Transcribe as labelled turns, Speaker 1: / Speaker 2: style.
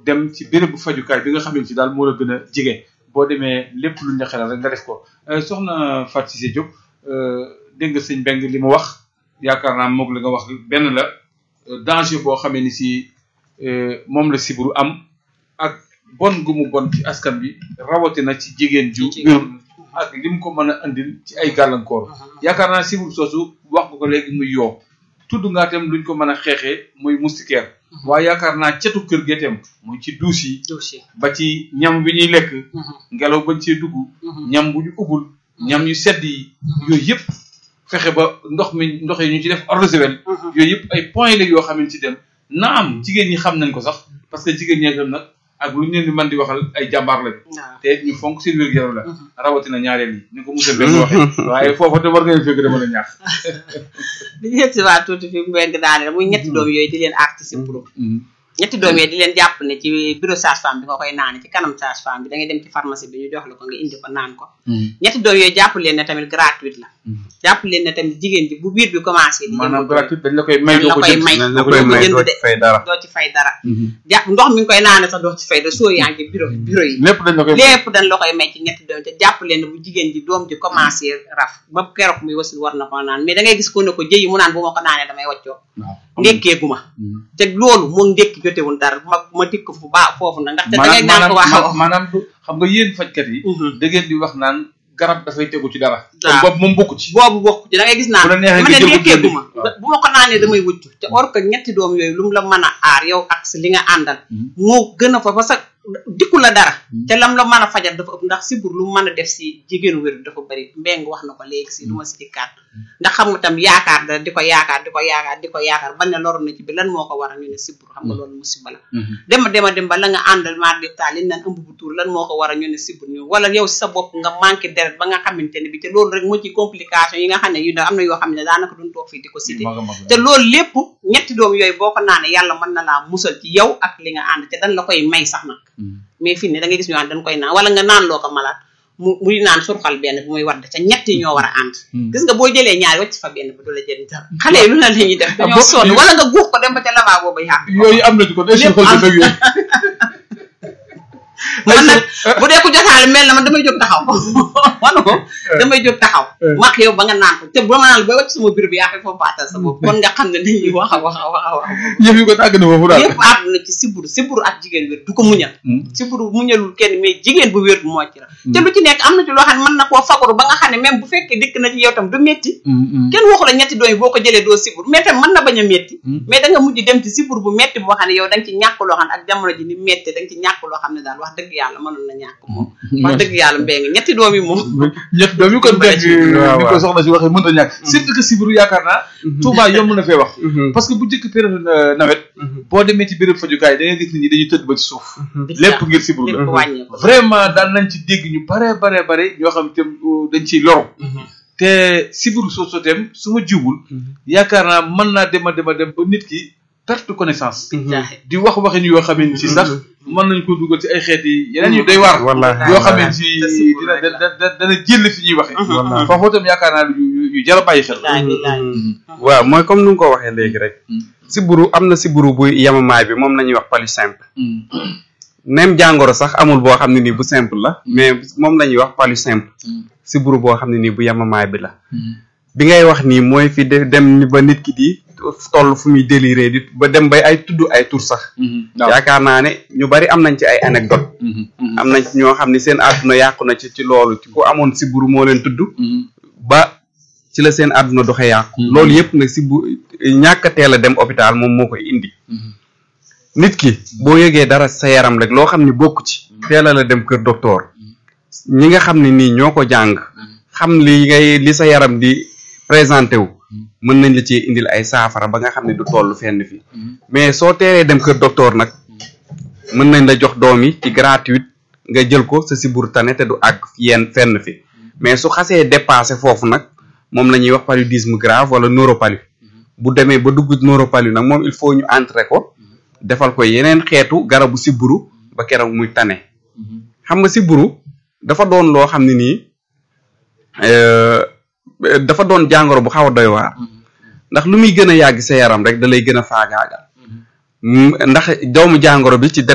Speaker 1: dem ci bérébu fajukaay bi nga xamante ni daal moo la gën a jege boo demee lépp lu ñu la xelal rek nga def ko soxna Fatou Cissé Diop dégg nga sëñ Beng li mu wax yaakaar naa moog li nga wax benn la danger boo xamee ni si moom la siburu am ak bon gu mu bon ci askan bi rawatina ci jigéen ju wérul ak li mu ko mën a andil ci ay gàllankoor yaakaar naa siburu soosu wax nga ko léegi muy yoo tudd ngaa tam luñ ko mën a xeexee muy moustiquaire waaye yaakaar naa cetu kër gi itam muy ci duus yi ba ci ñam bi ñuy lekk ngelaw bañ cee dugg ñam bu ñu ubbul ñam yu sedd yi yooyu yëpp fexe ba ndox mi ndox yi ñu ci def eau de javel yooyu yëpp ay points la yoo xamante ci dem na am jigéen ñi xam nañ ko sax parce que jigéen ñi itam nag ak lu ñu leen di mën di waxal ay jàmbaar lañ te ñu fonk seen wér-gu-yaram la rawatina ñaareel yi ni ko monsieur Mbengue waxee waaye foofu te war nga leen fekk dama la ñaax
Speaker 2: di ñett si waa tuuti fi Mbengue daane muy ñetti doom yooyu di leen aar ci sibbiru ñetti doom yooyu di leen jàpp ne ci bureau sage-femme bi nga koy naane ci kanam sage-femme bi da ngay dem ci pharmacie bi ñu jox la ko nga indi ko naan ko ñetti doom yooyu jàpp leen ne tamit gratuite la jàpp leen ne tamit jigéen ji bu biir bi commencé di
Speaker 1: maanaam gratuite dañ la koy may
Speaker 2: dañ la koy may
Speaker 3: dañ la koy may doo ci fay dara
Speaker 2: doo ci fay dara jàpp ndox mi ngi koy naane sax doo ci fay dara soo yaa ngi ci bureau bureau yi
Speaker 1: lépp dañ la koy
Speaker 2: lépp dañ la koy may ci ñetti doom te jàpp leen ne bu jigéen ji doom ji commencé raf ba keroog muy wasul war na ko naan mais da ngay gis ko ne ko jëyi mu naan bu ma ko naanee damay waccoo ndékkeegu ma te loolu moom ndékki jotewul dara ma ma dikk fu baax foofu nag ndaxte da ngay naan ko waaw
Speaker 1: maanaam du xam nga yéen fajkat yi da ngeen di wax naan garab dafay tegu ci dara
Speaker 2: waaw
Speaker 1: boobu moom bokku ci
Speaker 2: boobu bokk ci da ngay gis naan
Speaker 1: bu la neexee
Speaker 2: ma
Speaker 1: nga
Speaker 2: ne
Speaker 1: jël ko
Speaker 2: ndékkeegu ma
Speaker 1: jënd.
Speaker 2: bu ma ko naanee damay wuccu te or que ñetti doom yooyu lu mu la mën a aar yow ak si li nga àndal moo gën a fa parce que dikku la dara te lam la mën a fajal dafa ëpp ndax sibur lu mu mën a def si jigéenu wér dafa bëri mbeng wax na ko léegi si lu ma si dikkaat ndax xam nga tam yaakaar dara di ko yaakaar di ko yaakaar di ko yaakaar ba ne loru na ci bi lan moo ko waral ñu ne sibur xam nga loolu musiba la dema dema dem ba la nga àndal maar di taal li naan ëmb bu tuur lan moo ko waral ñu ne sibur ñu wala yow si sa bopp nga manqué deret ba nga xamante ne bi te loolu rek moo ci complication yi nga xam ne yu ne am na yoo xam ne daanaka duñ toog fii di ko cité te loolu lépp ñetti doom yooyu boo ko naanee yàlla mën na laa musal ci yow ak li nga ànd te dañ la koy may sax nag mais fii ne da ngay gis ñu naan dañ koy naan wala nga naan loo ko malaat mu muy naan surxal benn bi muy wadd ca ñett yi ñoo war a ànd gis nga boo jëlee ñaari wacc fa benn bi du la jëriñ dara xale yi lu na la ñuy def dañoo
Speaker 1: bokk
Speaker 2: sonn
Speaker 1: ci-
Speaker 2: wala nga guux ko dem ba ca lavabo ba yàq
Speaker 1: yooyu am na ci ko day
Speaker 2: Lépp
Speaker 1: suuxal
Speaker 2: am.
Speaker 1: sa dëgg yooyu
Speaker 2: man nag bu dee ku jotaale mel na man damay jóg taxaw man ko damay jóg taxaw max yow ba nga naan ko te ba ma naan ba wacc sama bureau bi yaa foofu baatal sa bopp kon nga xam ne nit ñi wax a wax a wax a wax
Speaker 1: yëf yi ko tàgg na foofu daal
Speaker 2: yëpp àdduna ci siburu siburu ak jigéen wér du ko muñal siburu muñalul kenn mais jigéen bu wér moo ci la te lu ci nekk am na ci loo xam ne mën na koo fagaru ba nga xam ne même bu fekkee dikk na ci yow tam du metti kenn waxu la ñetti doom yi boo ko jëlee doo siburu mais tam mën na bañ a metti mais da nga mujj dem ci siburu bu metti boo xam ne yow da nga ci ñàkk loo xam ne ak jamono ji ni metti da nga ci ñàkk loo xam ne daal wax dëgg yàlla mënoon na ñàkk moom wax dëgg yàlla mbéy nga ñetti doom yi moom
Speaker 1: ñett doom yi kon dégg
Speaker 3: waaw,
Speaker 1: ni ko
Speaker 3: waaw.
Speaker 1: soxna si waxee mënta ñàkk surtout que sibiru yaakaar naa Touba yomb na fee wax parce que bu njëkk période euh, nawet boo demee ci béréb fajukaay da ngay gis nit ñi dañuy tëdd ba ci suuf lépp ngir sibiru
Speaker 2: lépp
Speaker 1: la
Speaker 2: wàññeeku
Speaker 1: vraiment daan nañ ci dégg ñu bare bare bare ñoo xam te dañ ciy loru te sibiru soosu tem su ma jiwul yaakaar naa mën naa dem a dem a dem ba nit ki perte connaissance
Speaker 2: jaaxe
Speaker 1: di wax waxin yoo xam ne ci sax mën nañ ko dugal ci ay xeet yi yeneen yu doy waar
Speaker 3: wallaahi
Speaker 1: yoo xam ne
Speaker 3: wallaahi.
Speaker 1: ci
Speaker 2: te sibiru
Speaker 1: dina
Speaker 2: rek la.
Speaker 1: da- da- dana jël fi ñuy waxee
Speaker 3: Wallaahi.
Speaker 1: foofu itam yaakaar naa yu yu- yu jar a bàyyi xel
Speaker 2: bilaay bilaay
Speaker 3: waaw mooy comme nu nga ko waxee léegi rek siburu am na siburu bu yamamaay bi moom la ñuy wax palu simple même jàngoro sax amul boo xam ne nii bu simple la mais moom la ñuy wax palu simple siburu boo xam ne nii bu yamamaay bi la bi ngay wax nii mooy fi de dem ni ba nit ki di toll fu muy déliré di ba dem bay ay tudd ay tur sax
Speaker 1: waaw
Speaker 3: yaakaar naa ne ñu bari am nañ ci ay anecdote am nañ ci ñoo xam ne seen àdduna yàqu na ci ci loolu ci ku amoon siburu moo leen tudd ba ci la seen àdduna doxe yàqu loolu yëpp nag si bu ñàkk a teel a dem hôpital moom moo koy indi nit ki boo yëgee dara sa yaram rek loo xam ne bokk ci teel a la dem kër docteur ñi nga xam ne nii ñoo ko jàng xam li ngay li sa yaram di présenté wu mën nañ la ci indil ay saafara ba nga xam ne du toll fenn fi mais soo teelee dem kër docteur nag mën nañ la jox doom yi ci gratuite nga jël ko sa siburu tane te du àgg yenn fenn fi mais su xasee dépassé foofu nag moom la ñuy wax paludisme grave wala neuropalu bu demee ba dugg neuropalu nag moom il faut ñu entrer ko defal ko yeneen xeetu garabu siburu ba keroog muy tane xam nga siburu dafa doon loo xam ne nii euh, dafa doon jàngoro bu xaw a doy waar ndax lu muy gën a yàgg sa yaram rek da lay gën a faagaagal Mm, ndax doomu jàngoro bi ci